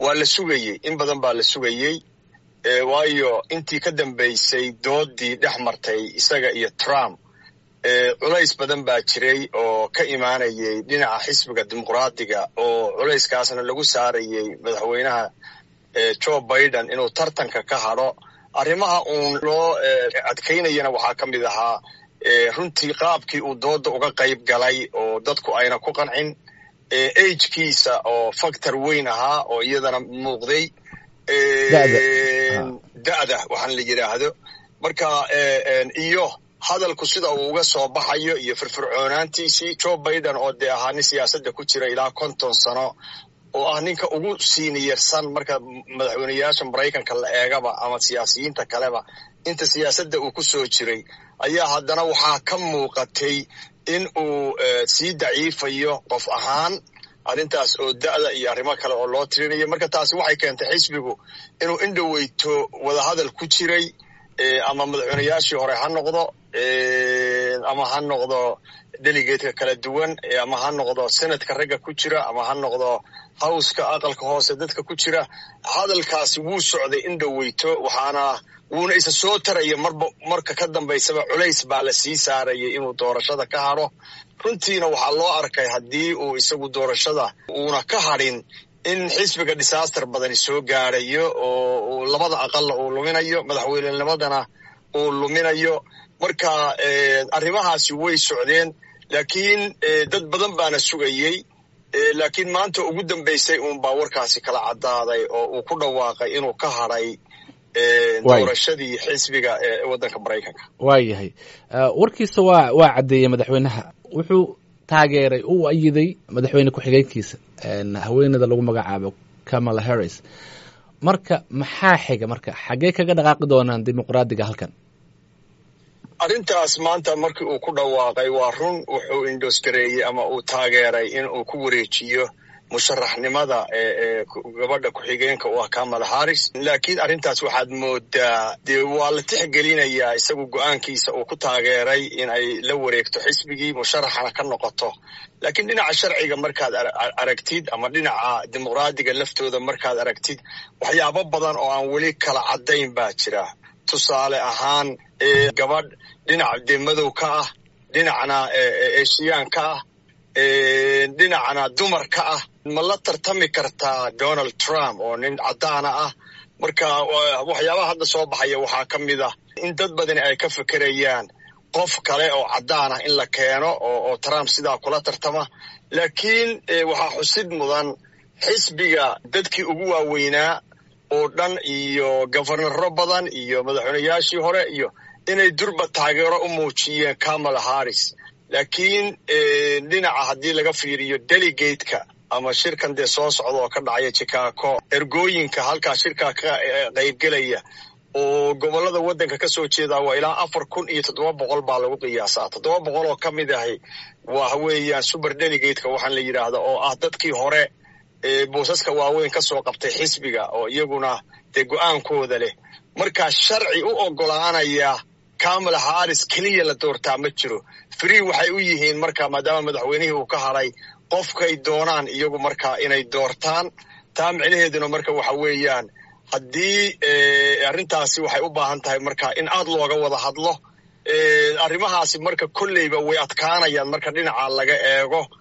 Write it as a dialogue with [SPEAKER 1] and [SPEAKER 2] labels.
[SPEAKER 1] waa la sugayey in badan baa la sugayey waayo intii ka dambaysay doodii dhex martay isaga iyo trump culays badan baa jiray oo ka imaanayay dhinaca xisbiga dimuqraadiga oo culayskaasna lagu saarayay madaxweynaha joe biden inuu tartanka ka hadho arrimaha uun loo adkaynayana waxaa ka mid ahaa runtii qaabkii uu dooda uga qayb galay oo dadku ayna ku qancin agkiisa oo factor weyn ahaa oo iyadana muuqday da'da waxaan la yidhaahdo marka iyo hadalku sida uu uga soo baxayo iyo firfircoonaantiisii joe biden oo dee ahaa nin siyaasadda ku jira ilaa konton sano oo ah ninka ugu siiniyarsan marka madaxweyneyaasha maraykanka la eegaba ama siyaasiyiinta kaleba inta siyaasadda uu ku soo jiray ayaa haddana waxaa ka muuqatay in uu sii daciifayo qof ahaan arrintaas oo da'da iyo arrimo kale oo loo tirinayo marka taasi waxay keentay xisbigu inuu indhoweyto wadahadal ku jiray ama madaxweyneyaashii hore ha noqdo ama ha noqdo delegatka kala duwan ama ha noqdo senatka ragga ku jira ama ha noqdo howska aqalka hoose dadka ku jira hadalkaasi wuu socday indhoweyto waxaana wuuna isa soo taraya marba marka ka dambaysaba culays baa la sii saarayay inuu doorashada ka hadho runtiina waxaa loo arkay haddii uu isagu doorashada uuna ka hadhin in xisbiga disaster badani soo gaarayo oo labada aqalla uu luminayo madaxweynenimadana uu luminayo marka arrimahaasi way socdeen laakiin dad badan baana sugayey laakiin maanta ugu dambaysay uunbaa warkaasi kala caddaaday oo uu ku dhawaaqay inuu ka hadhay doorashadii xisbiga ee waddanka maraykanka
[SPEAKER 2] waa yahay warkiisa waa waa caddeeyey madaxweynaha wuxuu taageeray uu ayiday madaxweyne ku-xigeenkiisa haweeneyda lagu magacaabo kamala harris marka maxaa xiga marka xaggee kaga dhaqaaqi doonaan dimuqraadiga halkan
[SPEAKER 1] arrintaas maanta markii uu ku dhawaaqay waa run wuxuu indosgareeyey ama uu taageeray in uu ku wareejiyo musharaxnimada ee gabadha ku-xigeenka u ah kamala harris laakiin arrintaas waxaad moodaa dee waa la tixgelinayaa isagu go-aankiisa uu ku taageeray in ay la wareegto xisbigii musharaxana ka noqoto laakiin dhinaca sharciga markaad aragtid ama dhinaca dimuqraadiga laftooda markaad aragtid waxyaabo badan oo aan weli kala caddayn baa jira tusaale ahaan gabadh dhinaca dee madow ka ah dhinacna eshiyaan ka ah dhinacna dumar ka ah ma la tartami kartaa donald trump oo nin caddaana ah marka waxyaabaha hadda soo baxaya waxaa ka mid ah in dad badani ay ka fekerayaan qof kale oo caddaan ah in la keeno oo trump sidaa kula tartama laakiin waxaa xusid mudan xisbiga dadkii ugu waaweynaa oo dhan iyo gofernaro badan iyo madaxweyneyaashii hore iyo inay durba taageero u muujiyeen kamala harris laakiin dhinaca haddii laga fiiriyo delegateka ama shirkan dee soo socda oo ka dhacaya chicago ergooyinka halkaa shirkaa ka qaybgelaya oo gobollada waddanka ka soo jeedaa waa ilaa afar kun iyo toddoba boqol baa lagu qiyaasaa toddoba boqol oo ka mid ahi waa weeyaan super delegateka waxaan la yidhaahda oo ah dadkii hore boosaska waaweyn ka soo qabtay xisbiga oo iyaguna dee go-aankooda leh markaa sharci u oggolaanaya kamala harris keliya la doortaa ma jiro free waxay u yihiin marka maadaama madaxweynihii uu ka hadhay qofkay doonaan iyagu markaa inay doortaan taa micnaheeduna marka waxa weeyaan haddii arrintaasi waxay u baahan tahay marka in aad looga wada hadlo arrimahaasi marka kolleyba way adkaanayaan marka dhinaca laga eego